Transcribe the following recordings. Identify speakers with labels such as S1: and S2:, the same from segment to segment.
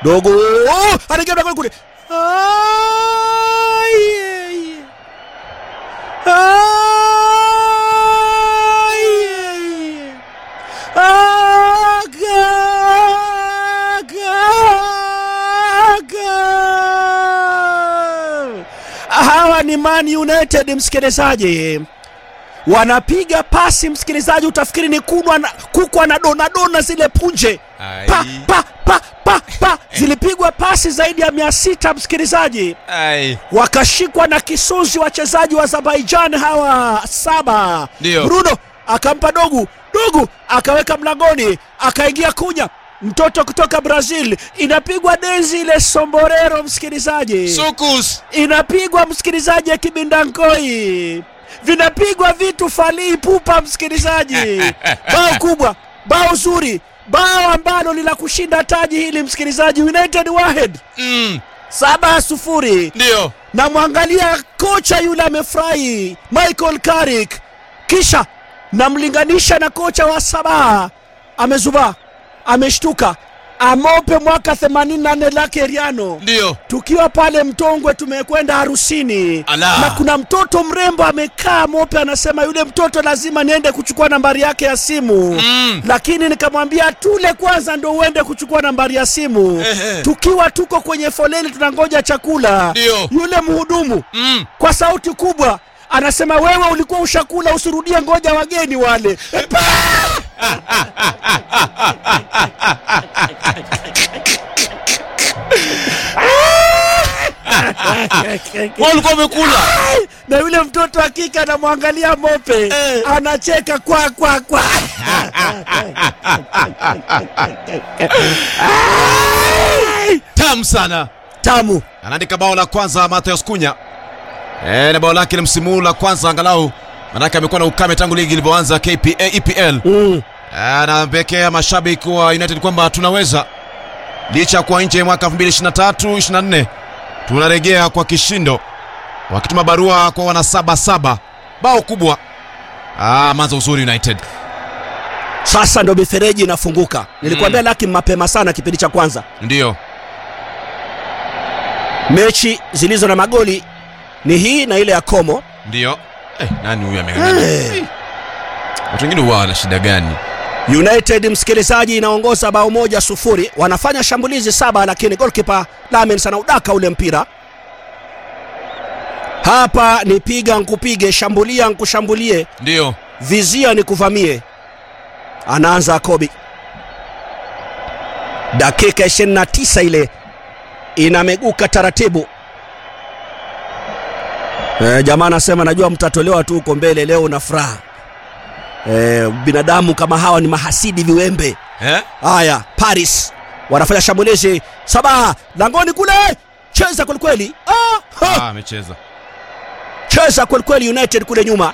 S1: dogo oh, anaingia mlangoni kule Ai, ai. Ai, ai. Aga, aga, aga. Hawa ni Man United msikilizaji, wanapiga pasi msikilizaji, utafikiri ni kunwa na, kuku anadonadona zile punje pa,
S2: Ai.
S1: pa, pa, pa, pa. Zilipigwa pasi zaidi ya mia sita msikilizaji,
S2: Ai.
S1: wakashikwa na kisunzi wachezaji wa Azerbaijan hawa saba.
S2: Ndio.
S1: Bruno akampa dogu, dogu akaweka mlangoni, akaingia kunya mtoto kutoka Brazil, inapigwa denzi ile somborero msikilizaji
S2: Sukus.
S1: inapigwa msikilizaji ya kibindankoi vinapigwa vitu falii pupa msikilizaji bao kubwa bao zuri bao ambalo lila kushinda taji hili msikilizaji united wahed
S2: Mm.
S1: saba sufuri
S2: Ndio.
S1: namwangalia kocha yule amefurahi michael carrick kisha namlinganisha na kocha wa sabaa amezubaa ameshtuka amope mwaka 84 lake riano
S2: Ndio.
S1: tukiwa pale Mtongwe tumekwenda harusini
S2: Ala.
S1: na kuna mtoto mrembo amekaa mope, anasema yule mtoto lazima niende kuchukua nambari yake ya simu
S2: Mm.
S1: lakini nikamwambia tule kwanza ndo uende kuchukua nambari ya simu.
S2: Ehe.
S1: Tukiwa tuko kwenye foleni tunangoja chakula,
S2: Ndio.
S1: yule mhudumu
S2: Mm.
S1: kwa sauti kubwa anasema wewe ulikuwa ushakula, usirudie, ngoja wageni wale.
S2: Wewe ulikuwa umekula.
S1: na yule mtoto hakika anamwangalia mope
S2: Eh.
S1: anacheka kwa kwa kwa
S2: Tamu sana.
S1: tamu
S2: Anaandika bao la kwanza Matheus Kunya. Eh, na bao lake la msimu huu la kwanza angalau manake amekuwa na ukame tangu ligi ilivyoanza KPA EPL.
S1: mm.
S2: Anapekea mashabiki wa United kwamba tunaweza licha ya kuwa nje mwaka 2023 24 tunarejea kwa kishindo, wakituma barua kwa wana saba saba. Bao kubwa. Ah, manza uzuri United.
S1: sasa ndo mifereji inafunguka nilikwambia laki mapema sana kipindi cha kwanza
S2: Ndio.
S1: mechi zilizo na magoli ni hii na ile ya komo
S2: Ndio. Eh, nani huyu ameng'ang'ana?
S1: Eh.
S2: Watu wengine huwa wana shida gani?
S1: united msikilizaji inaongoza bao moja sufuri wanafanya shambulizi saba lakini golkipa lamens anaudaka ule mpira hapa ni piga nkupige shambulia nkushambulie
S2: Ndio.
S1: vizia ni kuvamie anaanza kobi dakika 29 ile inameguka taratibu e, jamaa anasema najua mtatolewa tu huko mbele leo na furaha e, binadamu kama hawa ni mahasidi viwembe
S2: Eh?
S1: haya paris wanafanya shambulizi saba langoni kule cheza kwelikweli ah, ha
S2: Ah, amecheza.
S1: cheza kwelikweli united kule nyuma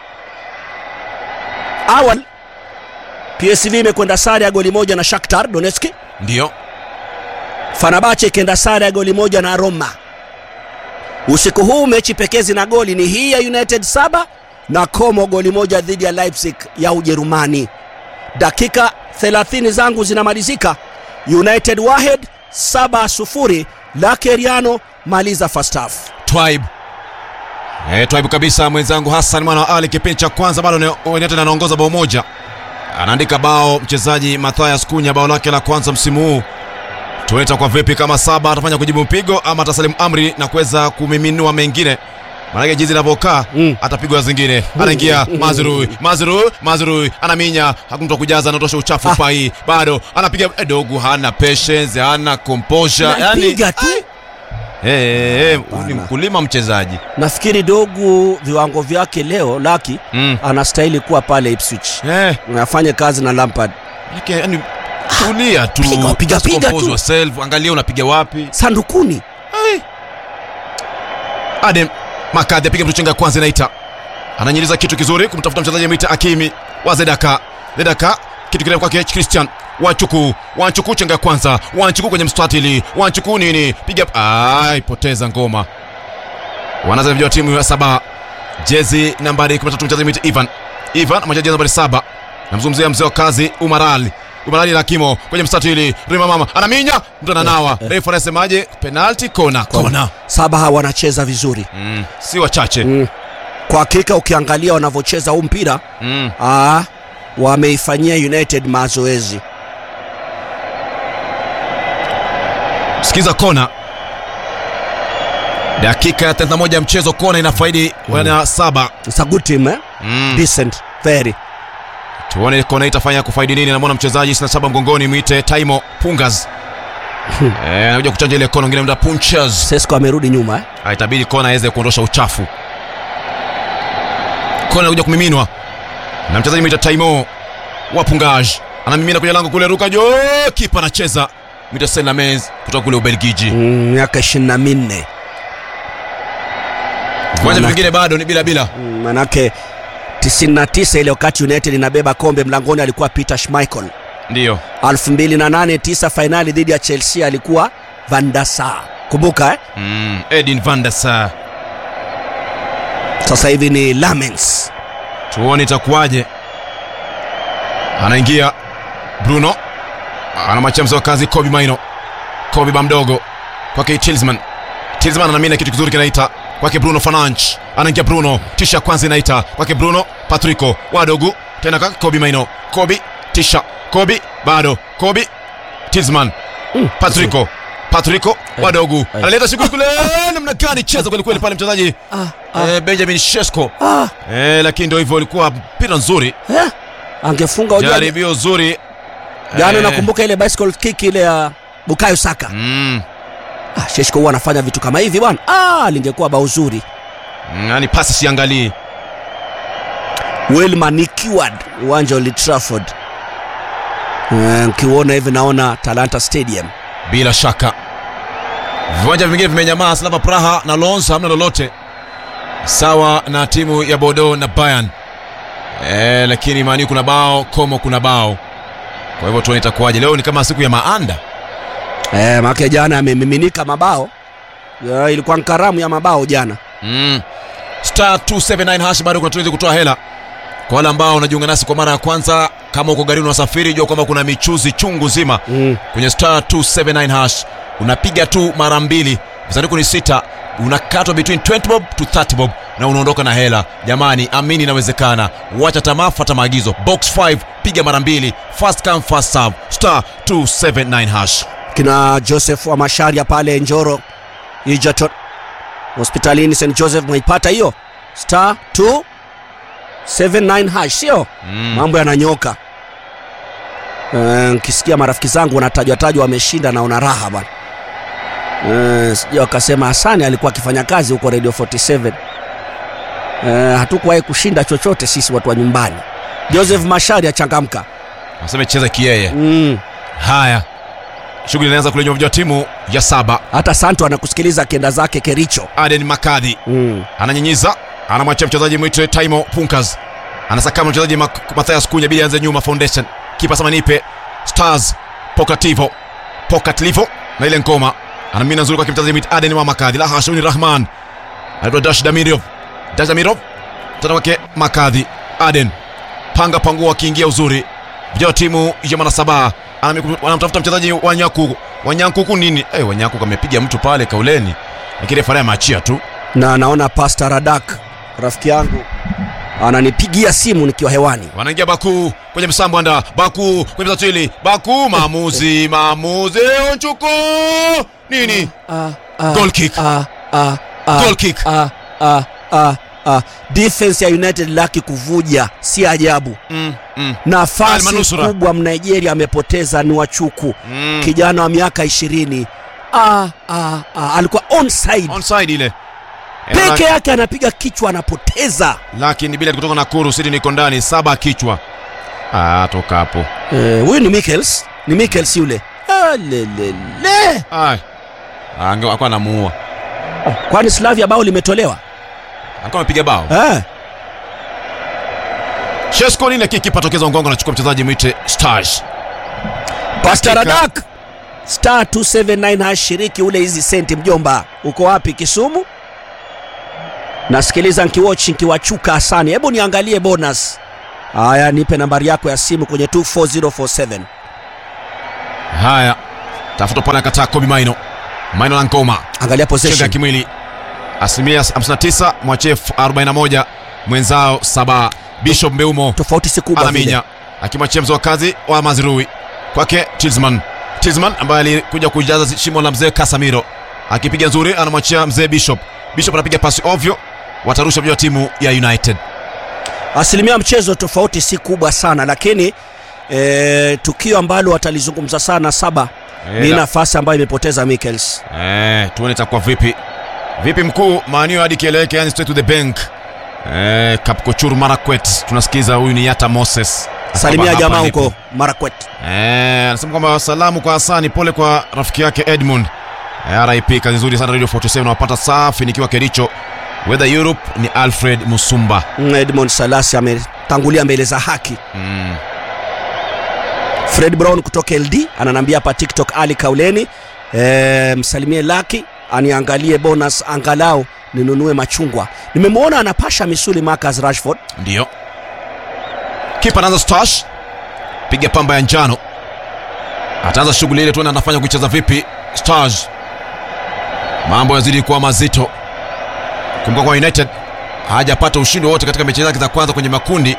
S1: awal psv imekwenda sare ya goli moja na shakhtar donetsk
S2: Ndio.
S1: fanabache ikienda sare ya goli moja na roma usiku huu mechi pekezi na goli ni hii ya united saba na como goli moja dhidi ya leipzig ya ujerumani dakika 30 zangu zinamalizika united wahed 7 sufuri lakeriano maliza first half
S2: Twaib. Eh, Twaib kabisa mwenzangu Hassan mwana wa Ali kipindi cha kwanza bado ni- United anaongoza bao moja. Anaandika bao mchezaji Mathias Kunya bao lake la kwanza msimu huu. Tueta kwa vipi kama saba atafanya kujibu mpigo ama atasalimu amri na kuweza kumiminua mengine. Maanake jinsi inavyokaa
S1: Mm.
S2: atapigwa zingine. Anaingia Mazrui, Mazrui, Mazrui anaminya, hakuna mtu wa kujaza, anatosha uchafu
S1: Ah.
S2: pai. Bado anapiga eh, dogo, hana patience, hana composure.
S1: napiga tu
S2: Eh, eh, eh, ni
S1: Hapana.
S2: mkulima mchezaji.
S1: nafikiri dogu viwango vyake leo laki
S2: Mm.
S1: anastahili kuwa pale ipswich
S2: Eh,
S1: afanye kazi na lampard
S2: yake yani tulia tu.
S1: Piga, piga,
S2: Just
S1: piga
S2: compose
S1: tu.
S2: yourself, angalia unapiga wapi.
S1: sandukuni
S2: Adem Makadhi apiga mtu chenga kwanza inaita. Ananyiliza kitu kizuri kumtafuta mchezaji mwita Akimi wa Zedaka. Zedaka kitu kirefu kwake Christian Wanchuku, Wanchuku chenga kwanza, Wanchuku kwenye mstatili, Wanchuku nini? Piga ai, poteza ngoma. Wanaanza vijana wa timu ya saba. Jezi nambari 13 mchezaji mwita Ivan. Ivan mchezaji nambari saba. Namzungumzia mzee wa kazi Umaral. umalali la kimo kwenye mstatili rima mama anaminya mtu ananawa refu anasemaje penalti kona kona
S1: saba hawa wanacheza vizuri
S2: mm. si wachache
S1: mm. kwa hakika ukiangalia wanavyocheza huu mpira
S2: mm.
S1: ah, wameifanyia united mazoezi
S2: sikiza kona dakika ya 31 ya mchezo kona inafaidi wana saba
S1: It's a good team eh?
S2: mm.
S1: decent very
S2: tuone kona itafanya kufaidi nini namwona mchezaji 27 mgongoni mwite taimo pungas Eh, anakuja kuchanja ile kona ngine mda punches
S1: sesco amerudi nyuma eh?
S2: Ah, itabidi kona aweze kuondosha uchafu kona anakuja kumiminwa na mchezaji mwita taimo wa pungaj anamimina kwenye lango kule ruka jo kipa anacheza mwita senlamens kutoka kule ubelgiji
S1: Mm, miaka ishirini na minne
S2: viwanja
S1: Maana-
S2: vingine bado ni bila bila
S1: Mm, manake 99 ile wakati united inabeba kombe mlangoni alikuwa peter schmeichel
S2: ndiyo
S1: 2008 tisa fainali dhidi ya chelsea alikuwa van der Sar kumbuka eh?
S2: mm. edin van der Sar
S1: sasa hivi ni lamens
S2: tuone itakuwaje anaingia bruno anamwachia mzee wa kazi kobi maino kobi bamdogo kwake tilsman tilsman anamina kitu kizuri kinaita kwake bruno fananch anaingia bruno tisha kwanza inaita kwake bruno patrico wadogu tena kwake kobi maino kobi tisha kobi bado kobi tilsman
S1: Mm,
S2: patrico patrico wadogu
S1: Eh.
S2: analeta shughuli kule namna gani cheza kwelikweli pale mchezaji
S1: ah, ah,
S2: eh, benjamin shesko
S1: ah,
S2: Eh, lakini ndio hivyo ilikuwa mpira nzuri
S1: eh? angefunga ujua
S2: jaribio zuri
S1: jana
S2: Eh,
S1: nakumbuka ile bicycle kick ile ya bukayo saka
S2: mm,
S1: ah, sheshko huwa anafanya vitu kama hivi bwana ah, lingekuwa bao zuri
S2: mm, yani pasi siangalii
S1: wilma nikiwad uwanja wa Old trafford Eh, nkiuona hivi naona talanta stadium
S2: bila shaka viwanja vingine vimenyamaa slava praha na lons hamna lolote sawa na timu ya bodo na bayern eh, lakini mani kuna bao komo kuna bao kwa hivyo tuone itakuwaje leo ni kama siku ya maanda
S1: eh, make jana amemiminika mabao ya, ilikuwa nkaramu ya mabao jana
S2: mm. star 279 hash bado kuna tuwezi kutoa hela kwa wale ambao unajiunga nasi kwa mara ya kwanza kama uko garini unasafiri jua kwamba kuna michuzi chungu zima
S1: mm.
S2: kwenye star 279 hash unapiga tu mara mbili visanduku ni sita unakatwa between 20 bob to 30 bob na unaondoka na hela jamani amini inawezekana wacha tamaa fata maagizo box 5 piga mara mbili fast come fast serve star 279 hash
S1: kina joseph wa masharia pale njoro ijaton hospitalini st joseph mwaipata hiyo star 279 hash sio
S2: mm.
S1: mambo yananyoka Eh, nkisikia marafiki zangu wanatajwa tajwa wameshinda naona raha bana Eh, sija wakasema hasani alikuwa akifanya kazi huko radio 47 Eh, hatukuwahi kushinda chochote sisi watu wa nyumbani joseph mashari achangamka
S2: naseme cheza kiyeye
S1: mm.
S2: haya shughuli inaanza kule nyuma vya timu ya saba
S1: hata santo anakusikiliza akienda zake kericho
S2: aden makadhi
S1: mm.
S2: ananyinyiza anamwachia mchezaji mwite taimo punkas anasakama mchezaji Mak- mathias kunya bili anze nyuma foundation kipa samanipe stars pokativo pokatlivo na ile ngoma anamina nzuri kwa mchezaji mwite aden wa makadhi la hashuni rahman anaitwa dash damirov dash damirov mtana wake makadhi aden panga pangua akiingia uzuri vijana wa timu ya manasaba Anami- wanamtafuta mchezaji wanyakuku wanyankuku nini hey, wanyakuku amepiga mtu pale kauleni lakini refari ameachia tu
S1: na naona pasta radak rafiki yangu ananipigia simu nikiwa hewani
S2: wanaingia baku kwenye msambwanda baku kwenye msatili baku maamuzi maamuzi onchuko nini
S1: ah, ah,
S2: Goal kick.
S1: ah, ah, ah,
S2: Goal kick.
S1: ah, ah, ah, ah. defense ya united laki kuvuja si ajabu
S2: mm, mm,
S1: nafasi
S2: Almanusura.
S1: kubwa mnigeria amepoteza ni wachuku
S2: mm.
S1: kijana wa miaka ishirini ah, ah, ah. alikuwa onside
S2: onside ile
S1: peke yake anapiga kichwa anapoteza
S2: lakini bila kutoka nakuru sidi niko ndani saba kichwa ah, toka hapo
S1: Eh, huyu ni michels ni michels yule Ah, lelele
S2: Ai. Ah, ange- alikuwa anamuua
S1: kwani slavia bao limetolewa
S2: alikuwa amepiga bao
S1: eh.
S2: shesko nini lakini kipa tokeza ngongo anachukua mchezaji mwite stars
S1: Pastor
S2: Hakika.
S1: Radak star 279 hashiriki ule hizi senti mjomba uko wapi kisumu nasikiliza nkiwatch nkiwachuka hasani hebu niangalie bonus haya nipe nambari yako ya simu kwenye 24047
S2: haya tafuta pale akataa kobi maino maino na ngoma
S1: angalia
S2: chenga ya
S1: possession
S2: kimwili asilimia 59 mwachef 41 mwenzao saba bishop mbeumo
S1: tofauti si kubwa vile.
S2: anaminya akimwachia mzo wa kazi wa mazirui kwake tilsman tilsman ambaye alikuja kujaza shimo la mzee kasamiro akipiga nzuri anamwachia mzee bishop bishop anapiga pasi ovyo watarusha vya timu ya united
S1: asilimia ya mchezo tofauti si kubwa sana lakini e, tukio ambalo watalizungumza sana saba ni
S2: Ela.
S1: nafasi ambayo imepoteza Michels.
S2: Eh, tuone itakuwa vipi vipi mkuu maanio hadi kieleweke yani straight to the bank eh, kapkochur marakwet tunasikiza huyu ni yata moses
S1: Salimia
S2: Kwamba
S1: jamaa
S2: hapa
S1: huko
S2: ndipo.
S1: Marakwet.
S2: Eh, anasema kwamba salamu kwa Hasani, pole kwa rafiki yake Edmund. Eh, RIP, kazi nzuri sana Radio 47 nawapata safi nikiwa Kericho. Weather Europe ni Alfred Musumba.
S1: Mm, Edmond Salasi ametangulia mbele za haki.
S2: Mm.
S1: Fred Brown kutoka LD ananambia hapa TikTok Ali Kauleni e, msalimie Laki aniangalie bonus angalau ninunue machungwa. Nimemwona anapasha misuli Marcus Rashford.
S2: Ndio. Kipa anaanza stash. Piga pamba ya njano. Ataanza shughuli ile tuone anafanya kuicheza vipi. Stars. Mambo yazidi kuwa mazito. Kumbuka kwa United hajapata ushindi wote katika mechi zake za kwanza kwenye makundi.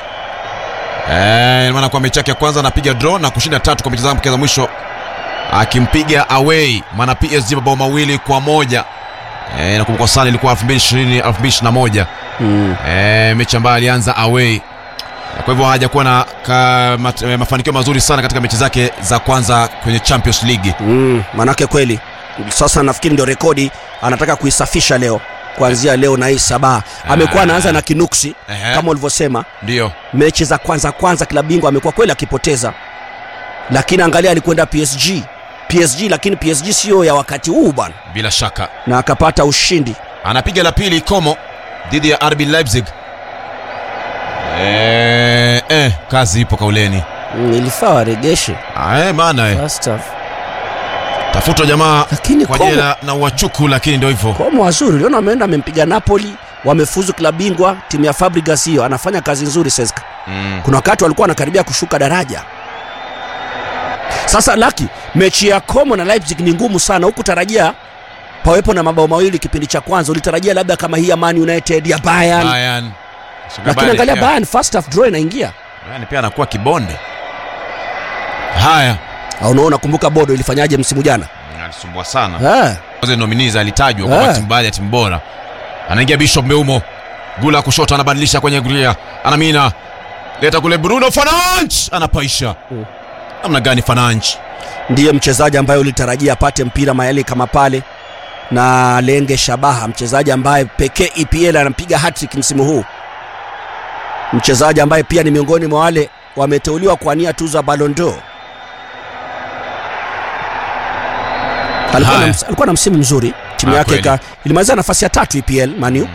S2: Eh, maana kwa mechi yake ya kwanza anapiga draw na kushinda tatu kwa mechi zake za mwisho akimpiga away maana PSG mabao mawili kwa moja. Eh, nakumbuka sana ilikuwa 2020 2021.
S1: Mm.
S2: Eh, mechi ambayo alianza away kwa hivyo hajakuwa na ka, mat, eh, mafanikio mazuri sana katika mechi zake za kwanza kwenye Champions League.
S1: Mm, manake kweli sasa nafikiri ndio rekodi anataka kuisafisha leo kuanzia leo na hii sabaha amekuwa anaanza na kinuksi
S2: Ehe.
S1: kama ulivyosema
S2: Ndio.
S1: mechi za kwanza kwanza klabu bingwa amekuwa kweli akipoteza lakini angalia alikwenda PSG PSG lakini PSG sio ya wakati huu bwana
S2: Bila shaka
S1: na akapata ushindi
S2: anapiga la pili Como dhidi ya RB Leipzig. Eh, eh, kazi ipo kauleni.
S1: mm, ilifaa waregeshe
S2: Ah, eh, maana eh,
S1: first half
S2: tafuta jamaa
S1: lakini
S2: kwa
S1: Como,
S2: jina na uwachuku, lakini ndio hivyo.
S1: Como wazuri uliona ameenda amempiga Napoli wamefuzu klabu bingwa timu ya Fabregas hiyo anafanya kazi nzuri Seska
S2: Mm.
S1: kuna wakati walikuwa wanakaribia kushuka daraja sasa laki mechi ya Como na Leipzig ni ngumu sana huku tarajia pawepo na mabao mawili kipindi cha kwanza ulitarajia labda kama hii ya Man United ya Bayern
S2: Bayern.
S1: lakini angalia Bayern first half draw inaingia
S2: Bayern pia anakuwa kibonde. Haya,
S1: au unaona kumbuka Bodo ilifanyaje msimu jana
S2: alisumbua sana.
S1: eh
S2: Kwanza nominees alitajwa kwa
S1: Eh.
S2: timu baadhi ya timu bora. Anaingia Bishop Mbeumo. Gula kushoto anabadilisha kwenye gulia. Anamina. Leta kule Bruno Fernandes anapaisha.
S1: Mm.
S2: Namna gani Fernandes?
S1: ndiye mchezaji ambaye ulitarajia apate mpira mayali kama pale na lenge shabaha mchezaji ambaye pekee EPL anampiga hattrick msimu huu mchezaji ambaye pia ni miongoni mwa wale wameteuliwa kuania tuzo ya Ballon d'Or alikuwa na,
S2: Haya.
S1: ms- alikuwa na msimu mzuri timu
S2: Ah,
S1: yake
S2: kweli.
S1: ika- ilimaliza nafasi ya tatu EPL Manu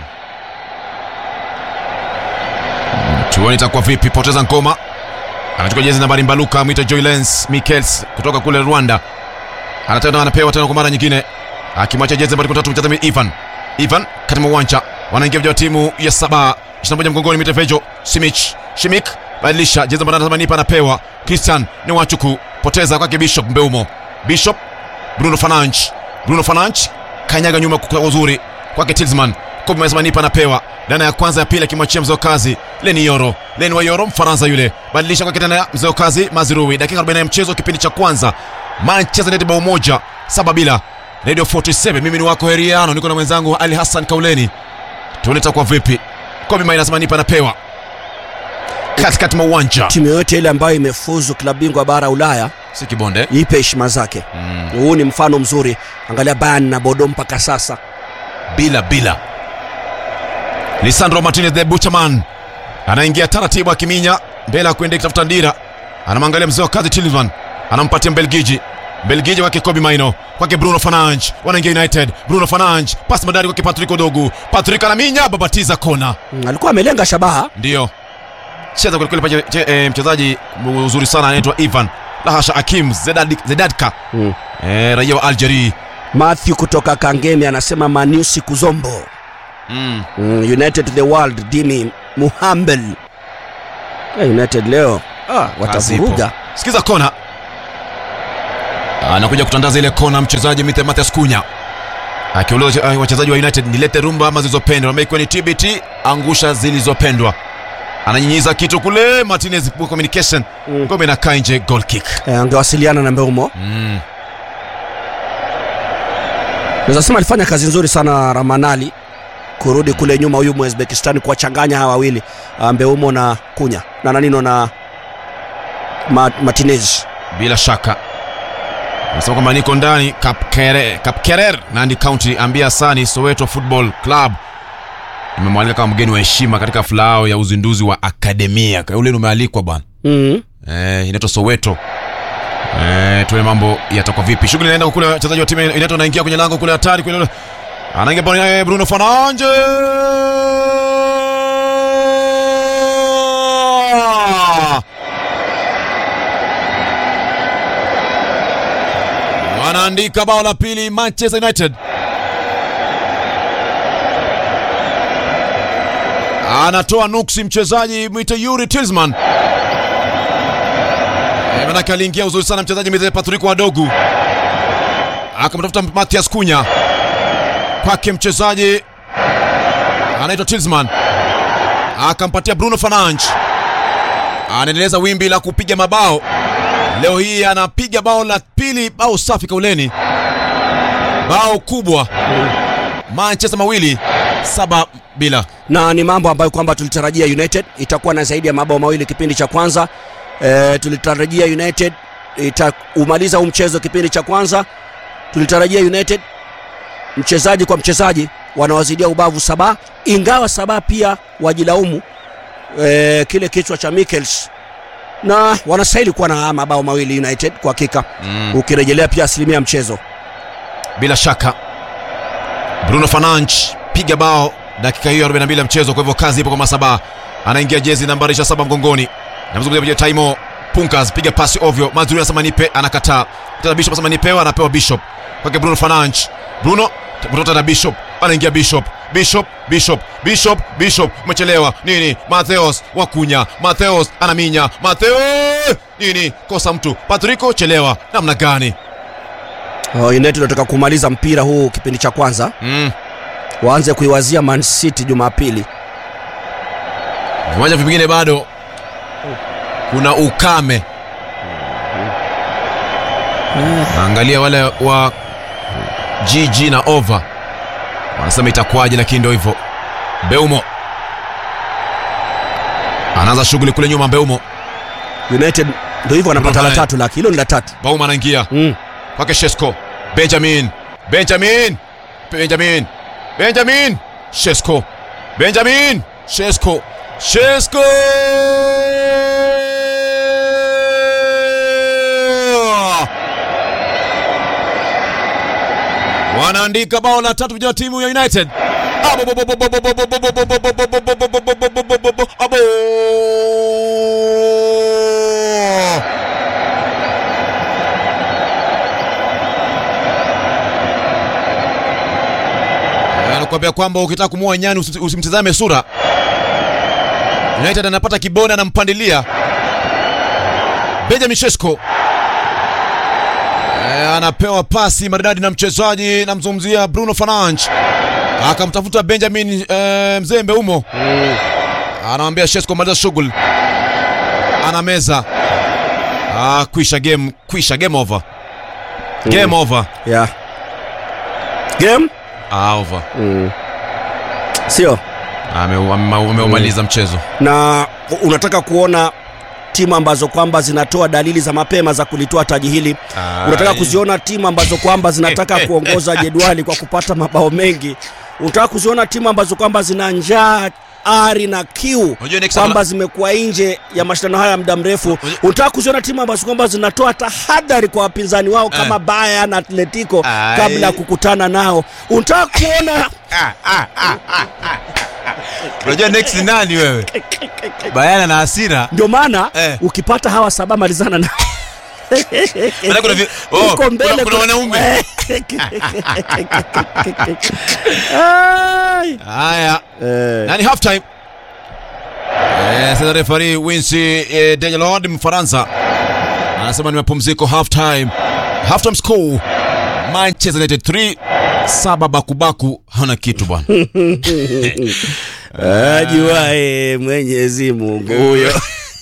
S2: Tuone itakuwa vipi. Poteza ngoma. Anachukua jezi nambari Mbaluka, mwita Joy Lens Mikkels kutoka kule Rwanda. Anatenda anapewa tena kwa mara nyingine. Akimwacha jezi nambari 13 mchezaji Ivan. Ivan katika uwanja. Wanaingia vijana wa timu ya saba 21 mgongoni Mitefejo Simic. Shimik badilisha jezi nambari 80 anapewa. Christian ni wachuku. Poteza kwake Bishop Mbeumo. Bishop Bruno Fernandes. Bruno Fernandes kanyaga nyuma kwa uzuri kwake Tilsman. Kobe Mazmanipa anapewa dana ya kwanza ya pili akimwachia mzee wa kazi Leni Yoro. Leni wa Yoro Mfaransa yule. Badilisha kwake tena mzee wa kazi Mazirui. Dakika 40 ya mchezo kipindi cha kwanza. Manchester United bao moja saba bila. Radio 47 mimi ni wako Heriano niko na mwenzangu Ali Hassan Kauleni. Tuone itakuwa vipi. Kobe Mazmanipa anapewa katikati mwa uwanja.
S1: timu yoyote ile ambayo imefuzu klabu bingwa bara Ulaya
S2: Si kibonde.
S1: ipe heshima zake
S2: Mm.
S1: huu ni mfano mzuri angalia Bayern na Bodo mpaka sasa
S2: bila bila. Lisandro Martinez the Butcherman anaingia taratibu akiminya mbele ya kuendea kutafuta ndira, anamwangalia mzee wa kazi Tillman, anampatia Mbelgiji Mbelgiji wake Kobe Maino kwake Bruno Fernandes, wanaingia United. Bruno Fernandes pasi madari kwake Patrick Odogu, Patrick anaminya babatiza kona,
S1: Mm, alikuwa amelenga shabaha
S2: ndio cheza kwelikweli pale che- eh, mchezaji uzuri sana anaitwa Ivan Lahasha Hakim Zedad, Zedadka
S1: mm.
S2: eh, raia wa Algeria
S1: Matthew kutoka Kangemi anasema Manu siku zombo
S2: mm.
S1: mm, United to the world Dimi Muhambel Eh, United leo ah,
S2: Kazi ipo.
S1: watavuruga
S2: Sikiza kona anakuja kutandaza ile kona mchezaji Mite Mathias Kunya akiuliza uh, wachezaji wa United nilete rumba ama zilizopendwa, ama ikiwa ni TBT angusha zilizopendwa. Ananyinyiza kitu kule, Martinez poor communication,
S1: Mm.
S2: ngome inakaa nje, goal kick.
S1: e, angewasiliana na Mbeumo.
S2: Mm.
S1: Naweza sema alifanya kazi nzuri sana Ramanali kurudi kule nyuma, huyu Uzbekistan kuwachanganya hawa wawili ah, Mbeumo na Kunya na nanino na Ma, Martinez.
S2: Bila shaka nasema kwamba niko ndani Kapkere, Kapkerer Nandi County, ambia Sani Soweto Football Club imemwalika kama mgeni wa heshima katika hafla yao ya uzinduzi wa akademia. Kwa ule umealikwa bwana
S1: mm.
S2: eh, inaitwa Soweto. Eh, tuone mambo yatakuwa vipi. Shughuli inaenda kule, wachezaji wa timu inaitwa naingia kwenye lango kule hatari kule. Anaingia pale eh, Bruno Fernandes. Wanaandika bao la pili Manchester United. Anatoa nuksi mchezaji mwite Yuri Tillman. Eh, manake aliingia uzuri sana mchezaji mzee Patrick Wadogu akamtafuta Mathias Kunya kwake mchezaji anaitwa Tillman akampatia Bruno Fernandes anaendeleza wimbi la kupiga mabao leo hii anapiga bao la pili bao safi kauleni bao kubwa Manchester mawili saba bila
S1: na ni mambo ambayo kwamba tulitarajia United itakuwa na zaidi ya mabao mawili kipindi cha kwanza. E, tulitarajia United itaumaliza huu mchezo kipindi cha kwanza. Tulitarajia United mchezaji kwa mchezaji wanawazidia ubavu Saba, ingawa Saba pia wajilaumu e, kile kichwa cha Michels na wanastahili kuwa na mabao mawili United kwa hakika
S2: mm.
S1: ukirejelea pia asilimia ya mchezo.
S2: bila shaka Bruno Fernandes piga bao dakika hiyo 42 ya mchezo. Kwa hivyo kazi ipo kwa Masaba, anaingia jezi nambari 27 mgongoni, namzungumzia pia Taimo Punkas, piga pasi ovyo. Mazuri anasema nipe, anakataa. Tena Bishop anasema nipewa, anapewa Bishop kwake Bruno Fernandes. Bruno kutoka na Bishop, anaingia Bishop, Bishop, Bishop, Bishop, Bishop, umechelewa nini? Matheos Wakunya, Matheos anaminya, Matheos nini? Kosa mtu, Patrico chelewa, namna gani?
S1: Uh, United wanataka kumaliza mpira huu kipindi cha kwanza,
S2: mm.
S1: waanze kuiwazia Man City Jumapili.
S2: viwanja vingine bado kuna ukame. Angalia wale wa GG na over wanasema itakuwaje, lakini ndio hivyo. Beumo anaanza shughuli kule nyuma. Beumo
S1: United ndio hivyo wanapata la
S2: Bruno
S1: tatu, laki hilo ni la tatu.
S2: Bauma anaingia
S1: Mm.
S2: kwake Shesko, Benjamin, Benjamin, Benjamin, Benjamin, Shesko, Benjamin, Shesko, Shesko. Wanaandika bao la tatu vijana wa timu ya United. Abo! anakuambia kwamba ukitaka kumua nyani usi- usimtizame sura. United anapata kibona, anampandilia Benjamin Sesko. E, anapewa pasi maridadi na mchezaji, namzungumzia Bruno Fernandes, akamtafuta Benjamin e, mzee Mbeumo, anamwambia Sesko maliza shughuli, anameza. Ah, kwisha game, kwisha game over, game over,
S1: Yeah. Game?
S2: ah, over.
S1: Mm. Sio.
S2: Ame- ame- Ameumaliza mchezo.
S1: Na u- unataka kuona timu ambazo kwamba zinatoa dalili za mapema za kulitoa taji hili. Unataka
S2: Ai.
S1: kuziona timu ambazo kwamba zinataka kuongoza jedwali kwa kupata mabao mengi. Unataka kuziona timu ambazo kwamba zina njaa ari na kiu
S2: Unajua next
S1: kwamba
S2: time-
S1: zimekuwa nje ya mashindano haya ya muda mrefu.
S2: Unajua-
S1: Unataka kuziona timu ambazo kwamba zinatoa tahadhari kwa wapinzani wao kama Bayern na Atletico
S2: Ai.
S1: kabla ya kukutana nao. Unataka kuona
S3: Unajua next ni nani wewe? Bayana na hasira.
S1: ndio maana
S3: Eh.
S1: ukipata hawa saba malizana na
S3: Maana kuna vi- oh,
S1: Huko
S3: kuna-
S1: mbele
S3: kuna
S1: kuna-
S3: wanaume.
S1: Ai.
S2: Haya,
S1: Eh,
S2: nani half time? Eh, sasa referee Wincy eh, Dejelord Mfaransa anasema ni mapumziko half time. halftime score manchester united 3 saba bakubaku hana kitu bwana
S1: ajuae mwenyezi mungu huyo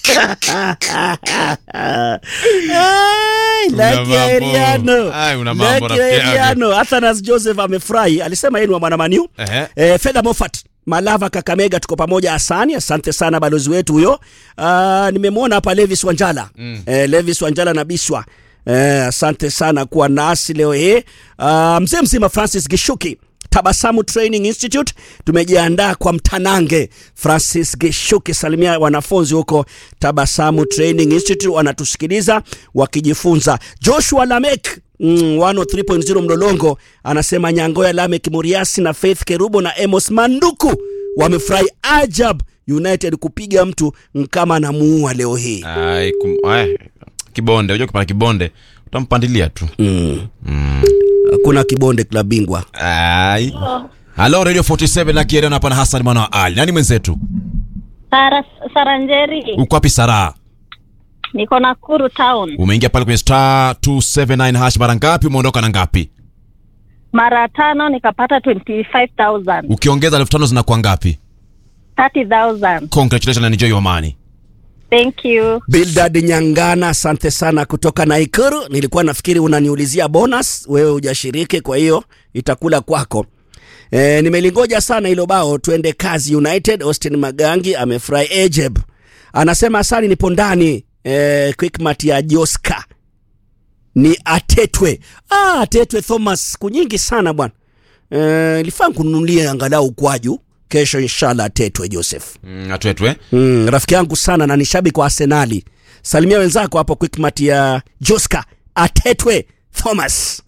S1: Ai,
S2: Una
S1: Lucky
S2: mambo.
S1: Ariano.
S2: Ai, una mambo,
S1: Lucky
S2: rafiki yangu.
S1: Ariano. Athanas Joseph amefurahi alisema yeye ni wa mwanamaniu
S2: Ehe.
S1: eh, Fedha Moffat Malava Kakamega, tuko pamoja. Asani, asante sana balozi wetu huyo. Uh, nimemwona hapa Levis Wanjala mm. eh, Levis Wanjala na Biswa eh, asante sana kuwa nasi leo hii. Uh, mzee mzima Francis Gishuki Tabasamu Training Institute tumejiandaa kwa mtanange. Francis Gishuki, salimia wanafunzi huko Tabasamu Training Institute, wanatusikiliza wakijifunza. Joshua Lamek Mm, 103.0 Mlolongo anasema Nyangoya Lamek Muriasi na Faith Kerubo na Amos Manduku wamefurahi ajab United kupiga mtu kama anamuua leo hii.
S2: Ai, kum, ai, kibonde unajua kupanda kibonde utampandilia tu
S1: Hakuna kibonde klabu bingwa.
S2: ai halo radio 47 na kieriano hapa na hasan mwana wa ali nani mwenzetu
S4: Sara, Saranjeri,
S2: uko wapi saraa
S4: niko Nakuru town.
S2: umeingia pale kwenye star 279 hash mara ngapi umeondoka na ngapi
S4: Mara tano nikapata 25,000,
S2: ukiongeza elfu tano zinakuwa ngapi
S4: 30,000.
S2: congratulations and enjoy your money
S4: Thank you.
S1: Bildad Nyangana, asante sana kutoka Naikuru. Nilikuwa nafikiri unaniulizia bonus, wewe hujashiriki, kwa hiyo itakula kwako. E, nimelingoja sana hilo bao. Twende kazi United. Austin Magangi amefurahi. Ejeb anasema asali nipo ndani. E, Quickmat ya Joska ni Atetwe. Ah, Atetwe Thomas, siku nyingi sana bwana. E, ilifaa kununulia angalau kwaju kesho, inshallah. Atetwe Joseph.
S2: mm, atwetwe
S1: Mm, rafiki yangu sana na ni shabiki wa Arsenali. Salimia wenzako hapo Quickmat ya Joska Atetwe Thomas.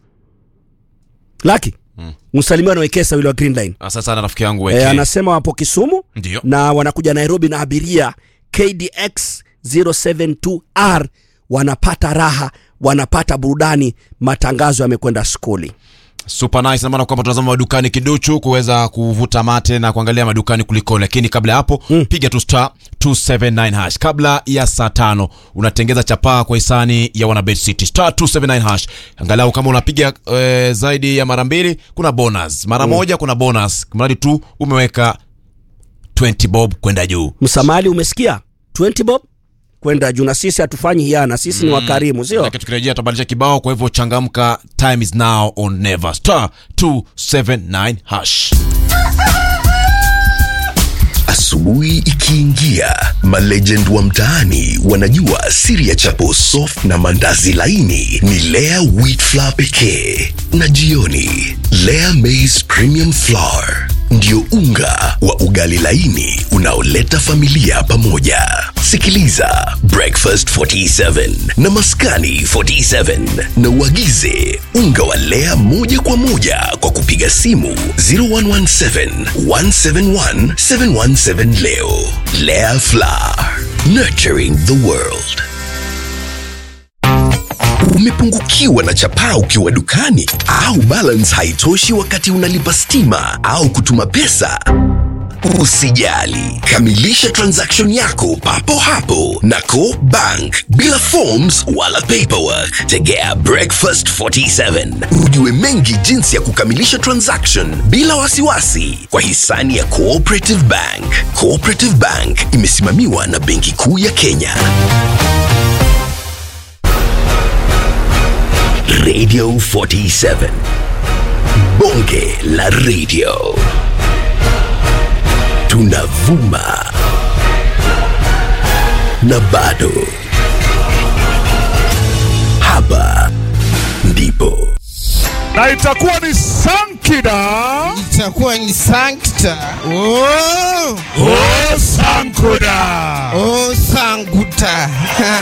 S1: Laki. Mm. Msalimia na Wekesa yule wa Green Line.
S2: asante sana rafiki yangu
S1: E,
S2: weke
S1: anasema wapo Kisumu
S2: ndio
S1: na wanakuja Nairobi na abiria KDX 072R wanapata raha, wanapata burudani, matangazo yamekwenda skuli.
S2: super nice na maana kwamba tunazama madukani kiduchu kuweza kuvuta mate na kuangalia madukani kuliko lakini kabla ya hapo mm. piga tu star 279 hash kabla ya saa tano unatengeza chapaa kwa hisani ya wanabet city star 279 hash angalau kama unapiga e, zaidi ya mara mbili kuna bonus mara mm. moja kuna bonus mradi tu umeweka 20 bob kwenda juu
S1: Msamali, umesikia 20 bob kwenda juu, na sisi hatufanyi hiana, sisi ni wakarimu, sio?
S2: Manake tukirejea tutabadilisha kibao kwa hivyo changamka time is now on never star 279 hash
S5: Asubuhi ikiingia, malegend wa mtaani wanajua siri ya chapo soft na mandazi laini ni Lea wheat flour pekee, na jioni Lea maize premium flour ndio unga wa ugali laini unaoleta familia pamoja. Sikiliza Breakfast 47 na Maskani 47 na uagize unga wa Lea moja kwa moja kwa kupiga simu 0117 171 717 leo. Lea Flour, nurturing the world. Umepungukiwa na chapaa ukiwa dukani au balance haitoshi wakati unalipa stima au kutuma pesa? Usijali, kamilisha transaction yako papo hapo na Co Bank bila forms wala paperwork. Tegea Breakfast 47 ujue mengi jinsi ya kukamilisha transaction bila wasiwasi kwa hisani ya Cooperative Bank. Cooperative Bank imesimamiwa na Benki Kuu ya Kenya. Radio 47. Bonge la radio. Tunavuma na bado. Hapa ndipo
S6: na itakuwa ni sankida
S7: itakuwa ni sankta oh,
S6: o sankuda
S7: oh, sanguta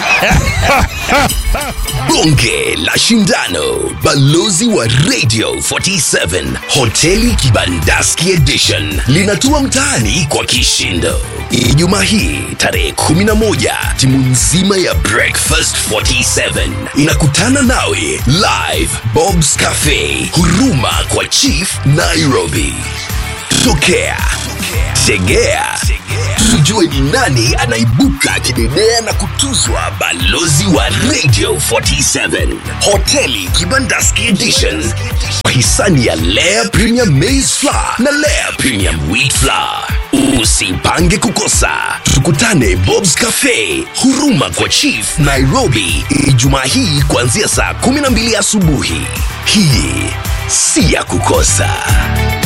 S5: bonge la shindano. Balozi wa Radio 47 hoteli Kibandaski Edition linatua mtaani kwa kishindo. Ijumaa hii tarehe 11, timu nzima ya Breakfast 47 inakutana nawe live Bob's Cafe, huruma kwa Chief Nairobi. Tokea, tegea tujue ni nani anaibuka kidedea na kutuzwa balozi wa radio 47 hoteli kibandaski edition kwa hisani ya lea premium maize flour na lea premium wheat flour usipange kukosa tukutane bobs cafe huruma kwa chief nairobi ijumaa hii kuanzia saa 12 asubuhi hii si ya kukosa